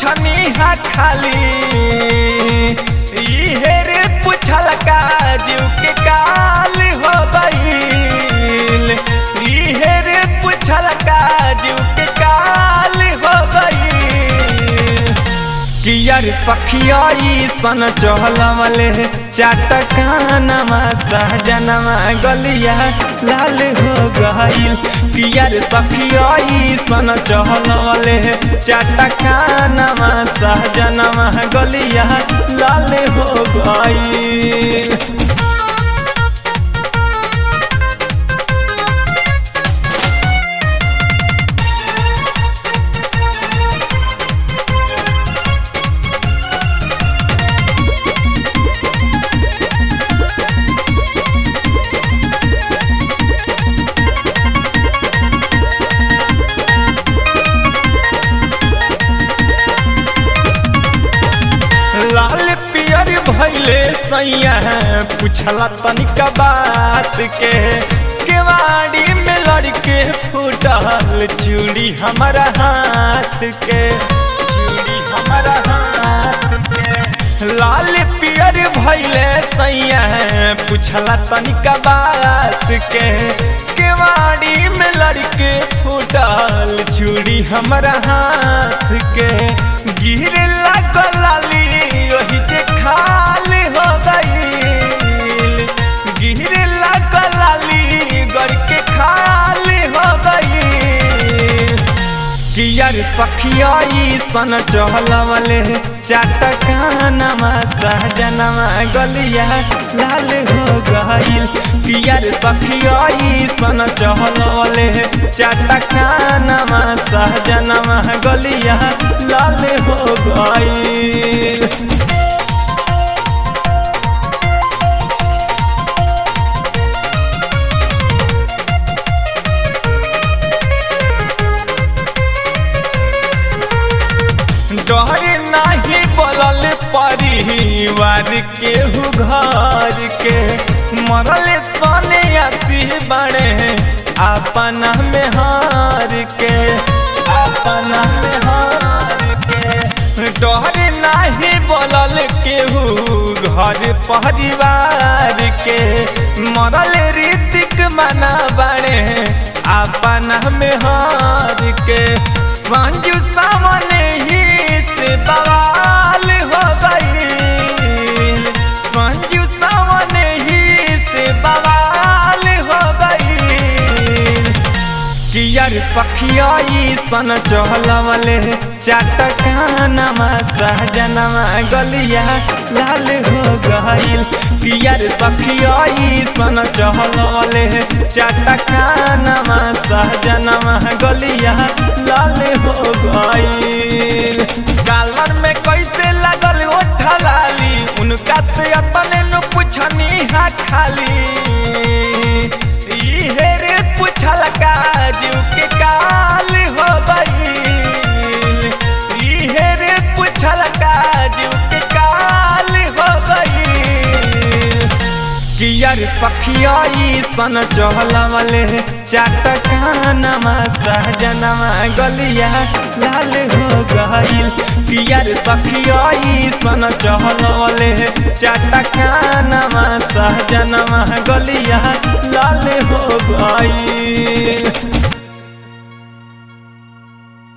पुछनी हा खाली इहे रे पुछल का जीव के काल हो गईल इहे रे पुछल का जीव के काल हो गईल कि यार सखिया सन चहलवले चाटकानमा सहजनमा गलिया लाल हो गईल कि यार सखिया सन चहलवले चाटकानमा सहजनमा गलिया लाल हो गईल लाल पियर भैले सैया पूछला तनिका बात के केवाड़ी में लड़के फूटल चूड़ी हमारा हाथ के चूड़ी हमारा हाथ के लाल पियर भैले सैया पूछला तनिका बात के केवाड़ी में लड़के फूटल चूड़ी हमारा हाथ के गिरे लागल लाली ओही जे खाल हो गईल गिरे लागल लाली गड़ के खाल हो गईल कि यार सखिया सन चहलवले चाटकानमा सहजनमा गलिया लाल हो गईल कि यार सखिया सन चहलवले चाटकानमा सहजनमा गलिया लाल हो गईल डर नाही बोलल परिवार केहू घर के मरल सने आसी बड़े अपना में हार के अपना में हार के डर नाही बोलल केहू घर परिवार के मरल रीतिक मना बड़े अपना में हार के संजू सामने ही से बवाल हो गई संजू सामने ही से बवाल हो गई कि यार सखिया सन चहलवले चाटकानमा सहजनमा गलिया लाल हो गईल कि यार सखिया सन चहलवले चाटकानमा सहजनमा गलिया लाल हो गईल गालर में कैसे लगल ओ ठलाली उनका से अपने नु पुछनी हा खाली इहे रे पुछल का जीव के काल हो गईल इहे रे पुछल का जीव के काल हो गईल कि यार सखिया सन चहलवले चाटकानमा सहजनमा गलिया लाल हो गईल कि यार सखिया सन चहलवले चाटकानमा सहजनमा गलिया लाल हो गईल